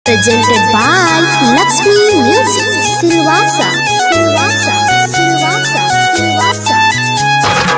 Presented by Lakshmi Music. Silvassa. Silvassa. Silvassa. Silvassa.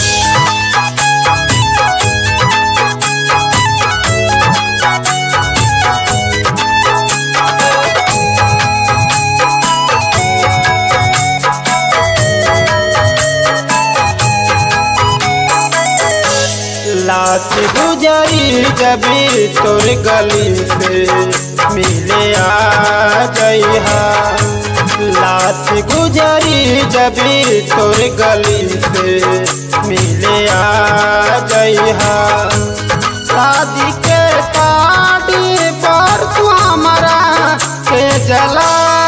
लाश गुजरी जबी तोर गली से मिले आ जइहा लाश गुजरी जबी तोर गली से मिले आ जइहा शादी के पार्टी पर तू हमारा के जला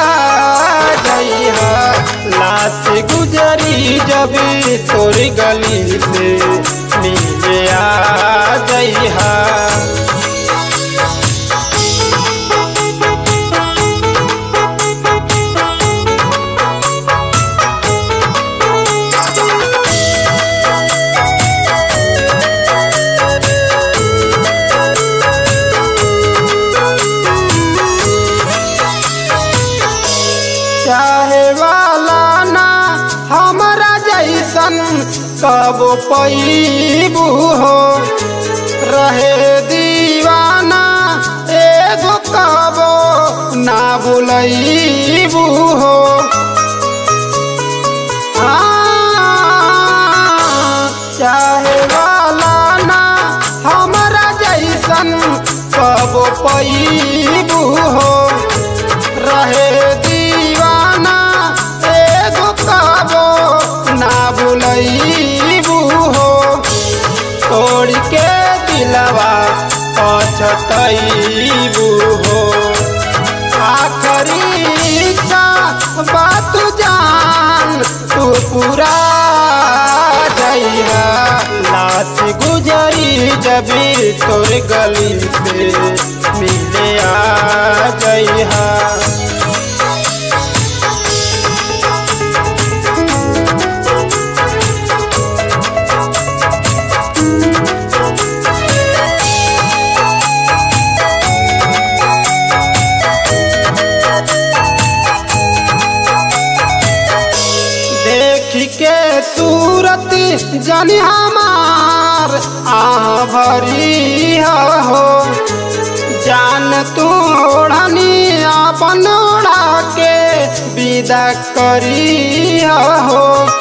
जइहा लाश गुजरी जबी तोर गली से मिले आ जइहा चाहे वाला ना हमारा जैसन कब पैबू हो रहे दीवाना एगो कबो ना बुलैबू हो हाँ, चाहे वाला ना हमारा जैसन कब पैबू हो रहे दीवाना एगो कबो ना बुलैबू हो तोड़ के दिलवा पछतैबू हो आखरी इच्छा बात जान तू पूरा जइहा लाश गुजरी जबी तोर गली से मिले आ जइहा देख के सूरत जानी हमार आ भरी हो जान तोड़नी अपन ओढ़ा के विदा करी हो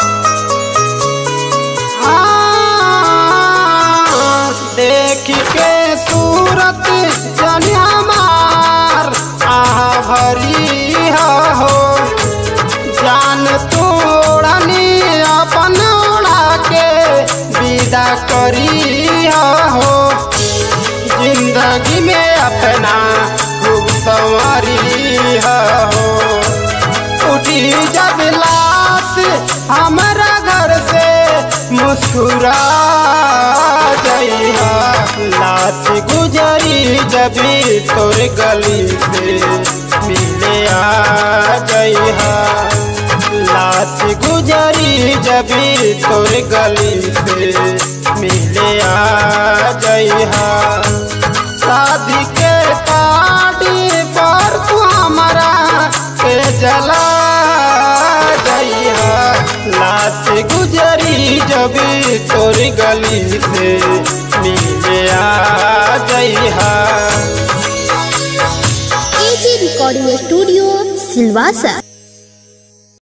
हाँ, देख के सूरत जानी हमार आ भरी हो जान तोड़नी अपन ओढ़ा के विदा करी हो जिंदगी में अपना खूब संवरी हो उठी जब लाश हमारा घर से मुस्कुरा जइहा लाश गुजरी जबी तोर गली से मिले आ जइहा लाश गुजरी जबी तोर गली से मिले आ जइहा शादी के पार्टी पर तू हमारा के जला जइहा लाश गुजरी जबी तोर गली से मिले आ जइहा AG Recording Studio. Silvassa.